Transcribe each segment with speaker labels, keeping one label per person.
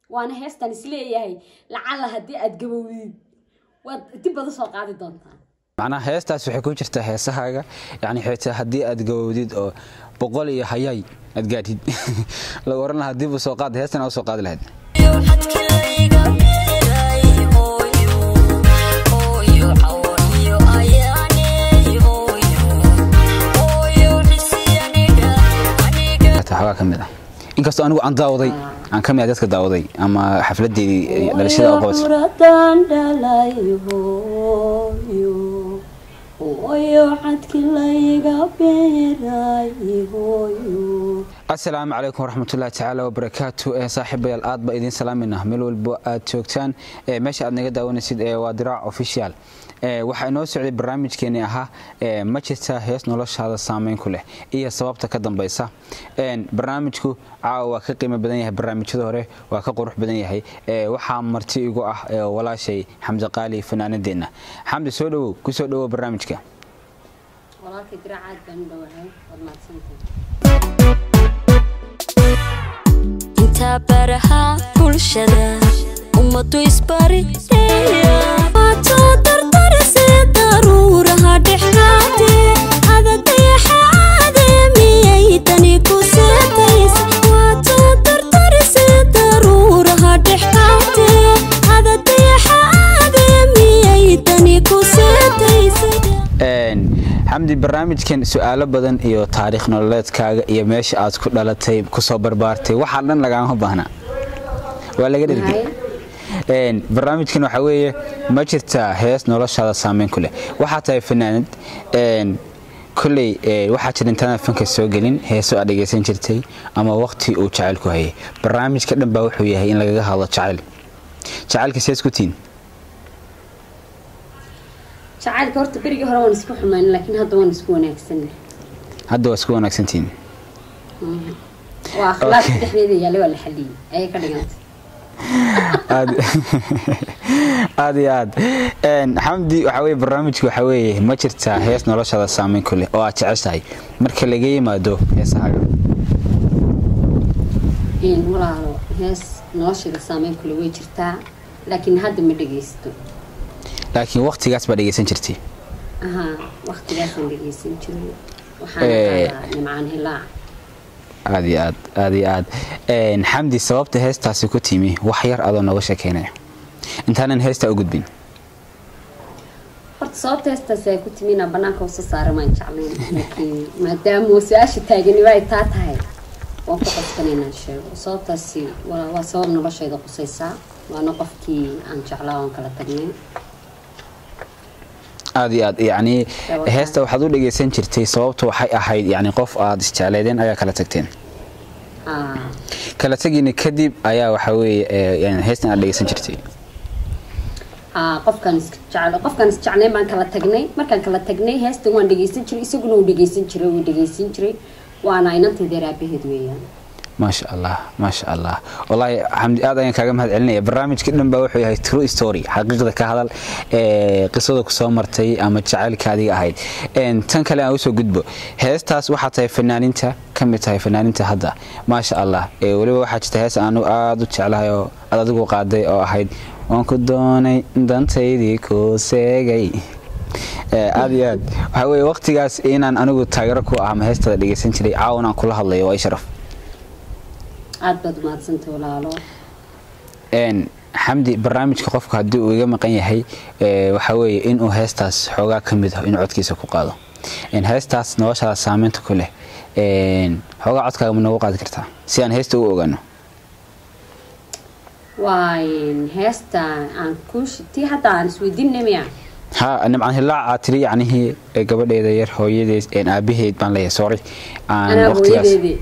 Speaker 1: waana heestan isleeyahay lacala haddii aad gabowdid waad dib bada soo qaadi doontaa
Speaker 2: macnaha heestaas waxay ku jirtaa heesahaaga yani xitaa haddii aad gawowdid oo boqol iyo hayay aad gaadhid lagu oran lahaa dib u soo qaad heestan aa u soo qaadi lahayd waxbaa ka mid ah inkastoo anigu aan daawaday aan ka mid ah dadka daawaday ama xafladeedii dhalashada oo qabatay
Speaker 1: Hooyo dhalay hooyo hooyo xadki layga beeray hooyo
Speaker 2: asalaamu calaykum waraxmatullahi tacaala wabarakaatu ee saaxiibayaal aad ba idiin salaamayna meel walbo aad joogtaan ee meesha aad naga daawanaysid ee waa diraac official ee waxaa inoo socday barnaamijkeeni ahaa ee ma jirta hees noloshaada saameyn ku leh iyo sababta ka dambaysa een barnaamijku caawa waa ka qiimo badan yahay barnaamijyada hore waa ka qurux badan yahay ee waxaa marti igu ah ee walaashay xamdi qaali fanaanadeenna xamdi soo dhowow ku soo dhowow barnaamijka
Speaker 1: walaalka diraacaad baan u dhowahay waad mahadsantahay
Speaker 3: inta baraha bulshada ummadu isbarideeya waatoo dardarise daruuraha dhexgaate adadayaxaade miyay tani ku seetaysa waatoo dardarise daruuraha dhexgaate adadayaxaade miyay tani ku seetaysa
Speaker 2: Een, xamdi barnaamijkan su-aalo badan iyo taariikh nololeedkaaga iyo meesha aad ku dhalatay kusoo barbaartay waxaa dhan lagaama baahna waa laga dhergay Een, barnaamijkan waxaa weeye ma jirtaa hees noloshaada saameyn ku leh waxaa tahay fanaanad een, kolley ee, waxaa jira intaanad fanka soo gelin heeso aad dhegaysan jirtay ama waqti uu jacayl ku hayay barnaamijka dhan baa wuxuu yahay in lagaga hadlo jacayl jacaylka sees ku tiin
Speaker 1: jacaylka horta berigii hore waan isku xumayn laakiin hadda waan isku wanaagsanay
Speaker 2: hadda waa isku wanaagsantihiin
Speaker 1: waa akhlaaqda dhexdeeda yaallay waa la xaliyey ayay ka dhigantay
Speaker 2: aad aad iyo aad Een, xamdi waxaa weye barnaamijku waxaa weeye ma jirtaa hees noloshaada saameyn ku leh oo aad jeceshahay marka laga yimaado heesahaaga
Speaker 1: in walaalo hees nolosheeda saameyn kule way jirtaa laakiin hadda ma dhegaysto
Speaker 2: laakiin waqtigaas baa dhegaysan jirtay
Speaker 1: ahaa waqtigaasaan dhegaysan jiray waxaana
Speaker 2: Eh.
Speaker 1: qaadaa nimcaan hilaac
Speaker 2: aad iyo aad aad iyo aad Een, xamdi sababta heestaasi ku timi wax yar adoo nooga sheekeynaya intaanan heestaa u gudbin
Speaker 1: horta sababta heestaasi ay ku timi inaan banaanka usa saara maan jeclayn laakiin maadaama su-aasha taaganiba ay taa tahay waan ku qasban inaan sheego sababtaasi waa waa sabab noloshayda qusaysaa waana qofkii aan jeclaa oon kala tagnay
Speaker 2: aad iyo aad yacni
Speaker 1: Waa
Speaker 2: heesta waxaad u dhegaysan jirtay sababtu waxay ahayd yacni qof aad isjecleedeen ayaa kala tagteen
Speaker 1: haa
Speaker 2: kala tegiina kadib ayaa waxaa weeye ee, yani heestan aad dhegaysan jirtay
Speaker 1: haa qofkaan is jecel qofkaan is jeclayn baan kala tagnay markaan kala tagnay heestan waan dhegaysan jiray isaguna uu dhegaysan jiray wuu dhegaysan jiray waana inantayda raabaheed weeyaan
Speaker 2: maasha allah maasha allah wallaahi xamdi aad ayaan kaaga mahad celinaya barnaamijka dhan baa wuxuu yahay true story xaqiiqda ka hadal ee qisada ku soo martay ama jacaylka adiga ahayd Een, tan kale aan usoo gudbo heestaas waxaa tahay fanaaninta ka mid tahay fanaaninta hadda maasha allah ee weliba waxaa jirta hees aanu aad u jeclahay oo aad adigu qaaday oo ahayd waan ku doonay dantaydii ku seegay Ee, aad iyo aad waxaa weeye waqtigaas inaan anigu taageero ku ah ama heestada dhegaysan jiray caawan aan kula hadlayo waa i sharaf
Speaker 1: aad baad umahadsantay walaalo
Speaker 2: een xamdi barnaamijka qofka haddii uu iga maqan yahay ee, waxaa weeye inuu heestaas xoogaa ka mid ah inuu codkiisa ku qaado Een, heestaas noloshaada saameynta ku leh een, xoogaa codkaaga ma noogu qaadi kartaa si aan heesta ugu ogaano
Speaker 1: waa in heesta aan ku tii hadda aan isweydiinay miya
Speaker 2: ha nimcan hilaac aad tiri yacnihii ee, gabadheeda yar hooyadeed een, aabaheed baan leeyahay sorry aan
Speaker 1: anaa
Speaker 2: waqtigaas
Speaker 1: hooyadeedii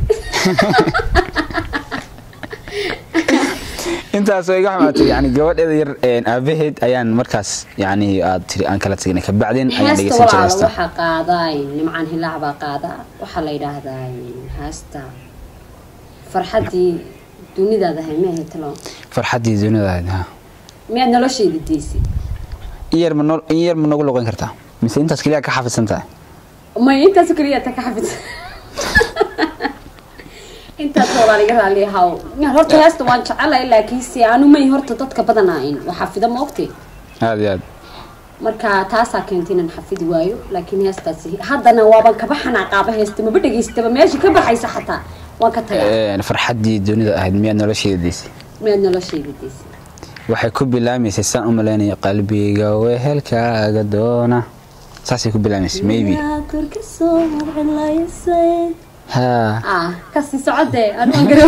Speaker 2: intaas oo iga xumaatay yani gabadheeda yar een, aabaheed ayaan markaas yani aad tiri aan kala tegnay kabacdin ayaan
Speaker 1: heesta
Speaker 2: dhegeysan jiray
Speaker 1: walaalo
Speaker 2: heesta
Speaker 1: waxaa qaadaa nimcaan hilaac baa qaadaa waxaa la yidhaahdaa heesta farxaddii dunidaada ahay ma ahay talo
Speaker 2: farxaddii duniyadaada ha
Speaker 1: miyaad noloshayda deysay
Speaker 2: in yar ma noo- in yar ma noogu loqon kartaa mise intaas keliya ka xafidsan tahay
Speaker 1: may intaas keliya ta ka xafidsan intaas walaal iga raali haw horta heesta waan jecelahay laakiinse anu may horta dadka badanaain waa xafida ma ogtay
Speaker 2: aada iyo aad
Speaker 1: marka taasaa keentay inaan xafidi waayo laakiin heestaasi haddana waaban kaba xanaaqaaba heesta maba dhegaystaba meesha ka baxaysa xataa waan ka tagaa
Speaker 2: Een, farxaddii dunida ahayd miyaad nolosheeda deysay
Speaker 1: miyaad noloshayda deysay
Speaker 2: waxay ku bilaamaysay saan u malaynaya qalbiga wehelkaaga doona saasay ku bilaamaysay maybe
Speaker 1: korka soo hadlaysay
Speaker 2: ha
Speaker 1: ah kasii socodee anuan garow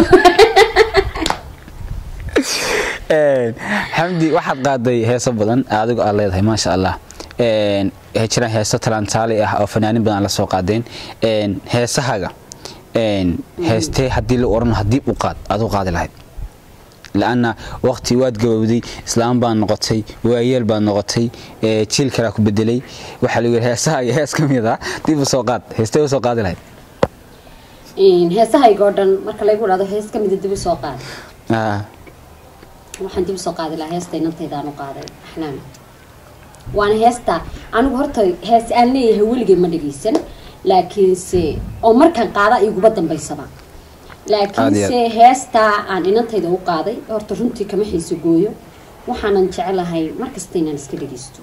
Speaker 2: Een, xamdi waxaad qaaday heeso badan adigu aad leedahay maasha allah Een, waxay jiraan heeso talantaali ah oo fanaanin badan la soo qaadeen Een, heesahaga een, heestee haddii la oran haddii u qaad aad u qaadi lahayd la-anna waqti waad gabowday islaam baad noqotay waayeel baad noqotay ee, jiil kalaa ku bedelay waxaa lagu yidhi heesaha iyo hees ka mid ah dib u soo qaad heestee u soo qaadi lahayd
Speaker 1: heesahayga oo dhan marka laygu dhahdo hees ka mida dib u soo qaad
Speaker 2: Ah,
Speaker 1: waxaan dib u soo qaadi lahaa heesta inantaydaan u qaaday axlaam waana heesta anigu horta hees aan leeyahay weligay ma dhagaysan laakiinse oo markaan qaada iguba dambaysaba laakiinse heesta aan inantayda u qaaday horta runtii kama xiiso gooyo waxaanan jecelahay markasta inaan iska dhagaysto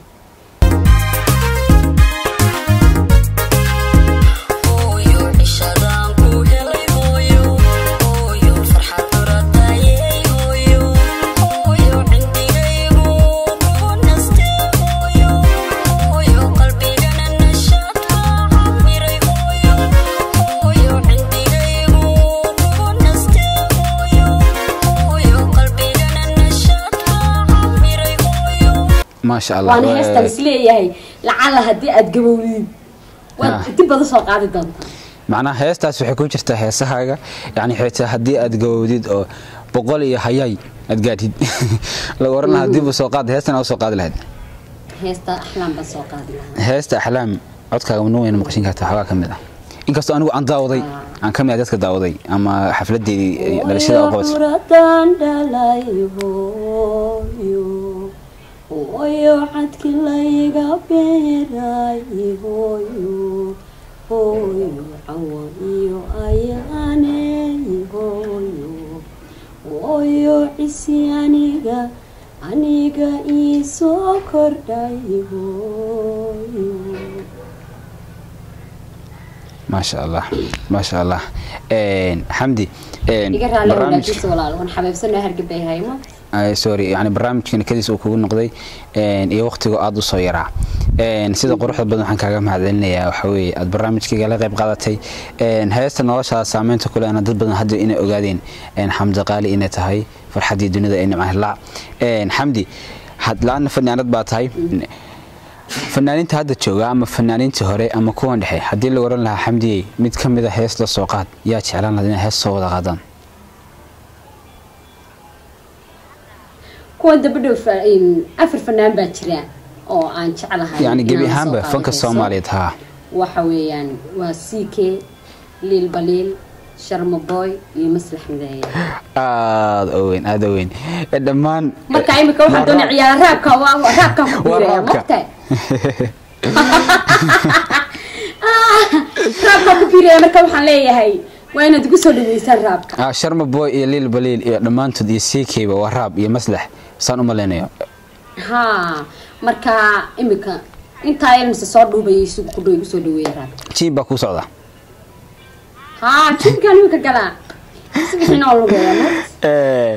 Speaker 3: hooyo cishadaan ku helay hooyo hooyo farxad duratayey hooyo hooyo cindigaygu kugu nastee hooyo hooyo qalbigana nashaad baa camiray hooyo hooyo cindigaygu kugu nastee hooyo hooyo qalbigana nashaad baa camiray hooyo
Speaker 2: maasha allah
Speaker 1: waana
Speaker 2: Waa-
Speaker 1: heestaan isleeyahay lacala haddii aad gabowdid
Speaker 2: Ah.
Speaker 1: waad dib bada soo qaadi doontaa
Speaker 2: macnaha heestaas waxay ku jirtaa heesahaaga yani xitaa haddii aad gabowdid oo boqol iyo hayay aad gaadhid la oran lahaa dib u soo qaad heestana u soo qaadi lahayd
Speaker 1: heesta axlaam baan soo qaadi lahaa
Speaker 2: heesta axlaam codkaaga ma weyna maqashin kartaa waxbaa ka mid ah inkastoo anigu aan daawaday aan ka mid ah dadka daawaday ama xafladeedii eh, dhalashada oo qabatay
Speaker 1: Hooyo dhalay hooyo hooyo cadki layga beeray hooyo hooyo cawo iyo ayaane hooyo hooyo cisi aniga aniga ii soo kordhay hooyo
Speaker 2: maasha allah maasha allah Een, xamdi een,
Speaker 1: iga raali
Speaker 2: barnaamijka-
Speaker 1: walaajisa walaal waan xabeebsanaa hargabay haymo
Speaker 2: Ay, sorry yani barnaamijkan kadiis uu kugu noqday een, iyo waqtiga aad u soo yaraa Een, sida quruxda badan waxaan kaaga mahadcelinayaa waxa weeye aad barnaamijkayga la qayb qaadatay Een, heesta noloshaada saameynta ku lehna dad badan hadda inay ogaadeen een, xamdi qaali inay tahay farxaddii dunida ay nimcahay la Een, xamdi had la-aana fanaanad baa tahay fanaaniinta hadda jooga ama fanaaniintii hore ama kuwan dhexe haddii la oran lahaa xamdiyey mid ka mid a hees la soo qaad yaa jeclaan lahayd inay hees soo wada qaadaan
Speaker 1: kuwa dabadhow fa- in- afar fanaan baa jira oo aan jeclahay
Speaker 2: yani gebi
Speaker 1: inaan soo
Speaker 2: ahaanba
Speaker 1: qaado
Speaker 2: fanka
Speaker 1: heeso.
Speaker 2: soomaaliyeed haa
Speaker 1: waxa weeyaan waa ck liil baliil sharma boy iyo maslax mideeye
Speaker 2: aada u weyn aada u weyn Eh, dhammaan
Speaker 1: marka imika waxaan doonay ciyaara raabka waa- raabkaan ku
Speaker 2: Waa
Speaker 1: biiraya
Speaker 2: raabka.
Speaker 1: mogtahay raabkaan ku biiraya marka waxaan leeyahay waa inaad igu soo dhaweysaan raabka
Speaker 2: ah, sharma boy iyo liil baliil iyo dhammaantood iyo ckba waa raab iyo maslax saan u malaynayo
Speaker 1: ha marka imika intaa ilmise soo dhuubaya isugu ku dhow igu soo dhaweeya raabka
Speaker 2: jiin baa kuu socda
Speaker 1: haa jibkaan imika galaa sibixina oo lugeeya
Speaker 2: Eh,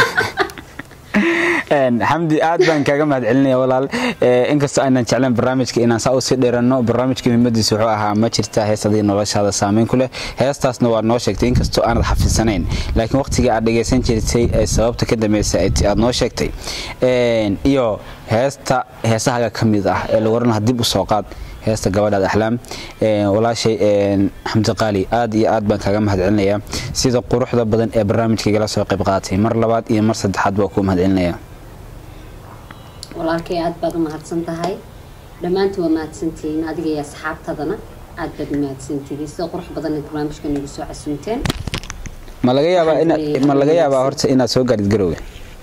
Speaker 2: een, xamdi aad baan kaaga mahad celinaya walaal Eh, inkastoo aanan jeclayn barnaamijka inaan saa usii dheeranno barnaamijka muhiimadiisa wuxuu ahaa ma jirta hees adii noloshaada saameyn ku leh heestaasna waad noo sheegtay inkastoo aanad xafidsanayn laakiin waqtigii aad dhegaysan jirtay ee sababta ka dambeysay ay ti- aad noo sheegtay Een, iyo heesta heesahaga ka mid ah ee lagu oran lahaa dib u soo qaad heesta gabadhaad axlaam Een, walaashay een, xamdi qaali aad iyo aad baan kaaga mahad celinayaa sida quruxda badan ee barnaamijkaygala soo qayb qaadatay mar labaad iyo mar saddexaad baa kuu mahad celinayaa
Speaker 1: walaalkay aad baad u mahadsan tahay dhammaantiin waa mahadsantihiin adiga iyo asxaabtadana aad baad u mahadsantihiin sida qurux badan ee barnaamijka nagu soo casuunteen
Speaker 2: ma laga yaabaa ina
Speaker 1: Waxaan
Speaker 2: ma laga
Speaker 1: leeyahay
Speaker 2: yaabaa horta inaad soo gaadhid garowga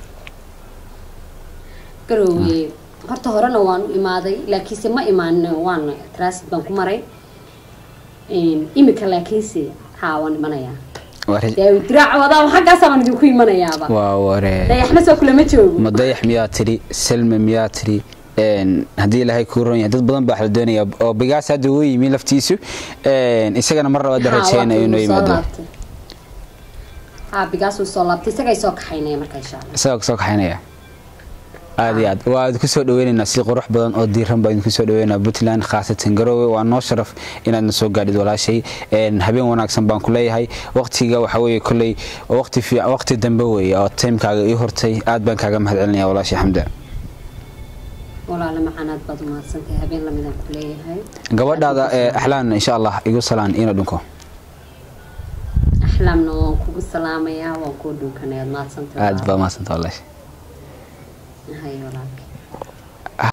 Speaker 1: garoowe horta horena waan u imaaday laakiinse ma imaan waan transit baan ku maray Een, imika laakiinse haa waan imanayaa
Speaker 2: Waa re-
Speaker 1: dee diraaca wadaa xaggaasaan idinku imanayaaba
Speaker 2: waa waree
Speaker 1: dayaxna soo kulama joogo
Speaker 2: madayax miyaa tiri selma miyaa tiri een, haddii ilaahay kuu ron yahay dad badan baa wax la doonaya oo bigaas hadda uu yimi laftiisu een, isagana mar labaad
Speaker 1: Haa,
Speaker 2: rajeynayo
Speaker 1: waa
Speaker 2: inuu
Speaker 1: kii soo
Speaker 2: yimaado
Speaker 1: laabtay. haa bigaasuu soo laabtay isagay soo kaxaynaya marka insha allah
Speaker 2: isagoo kasoo kaxaynaya aad iyo aad waa idinku soo dhaweynaynaa si qurux badan oo diiran baa idinku soo dhaweynaa puntland khaasatan garoowe waa noo sharaf inaadna soo gaadhid walaashay Een, habeen wanaagsan baan ku leeyahay waqtiga waxa weeye kolley waa waqti fiic waqti dambe weeye oo timekaaga ii hortay aad baan kaaga mahad celinaya walaashay xamda
Speaker 1: walaala macanaad baad umahadsantahay habeen lamidaan ku leeyahay
Speaker 2: gabadhaada ee axlaan insha allah igu salaan ina dhunko
Speaker 1: axlaamna waan kugu salaamayaa waan kuu dhunkanay aad mahadsantahay
Speaker 2: aad baa mahadsanta walaashay
Speaker 1: hay walaal